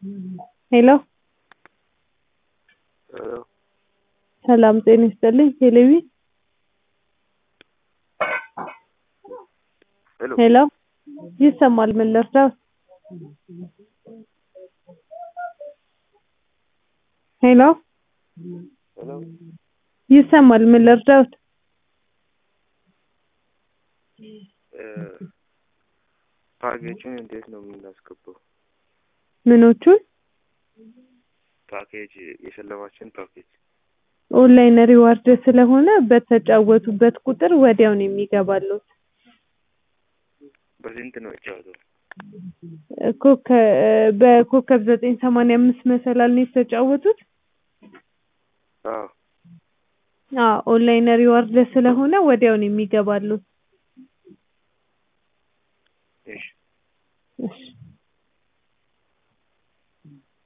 ሄሎ ሄሎ ሰላም ጤና ይስጥልኝ ቴሌቪ ሄሎ ሄሎ ይሰማል ምን ልርዳዎት ሄሎ ሄሎ ይሰማል ምን ልርዳዎት እ ፓኬጁን እንዴት ነው የምናስገባው? ምኖቹን ፓኬጅ የሸለማችን ፓኬጅ ኦንላይን ሪዋርድ ስለሆነ በተጫወቱበት ቁጥር ወዲያው ነው የሚገባልዎት በስንት ነው የተጫወተው? ኮከ በኮከብ ዘጠኝ ሰማንያ አምስት መሰላል ነው የተጫወቱት አዎ አዎ ኦንላይን ሪዋርድ ስለሆነ ወዲያው ነው የሚገባልዎት እሺ እሺ